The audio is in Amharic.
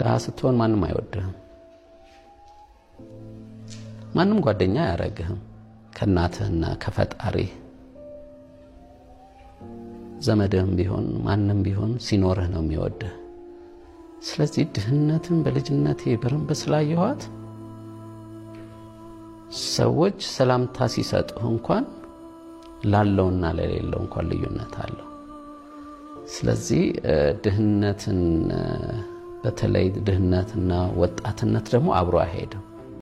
ድሃ ስትሆን ማንም አይወድህም። ማንም ጓደኛ አያረግህም። ከእናትህና ከፈጣሪህ ዘመድህም ቢሆን ማንም ቢሆን ሲኖርህ ነው የሚወድህ። ስለዚህ ድህነትን በልጅነቴ በረንብ ስላየኋት ሰዎች ሰላምታ ሲሰጡህ እንኳን ላለውና ለሌለው እንኳን ልዩነት አለው። ስለዚህ ድህነትን በተለይ ድህነትና ወጣትነት ደግሞ አብሮ አይሄድም።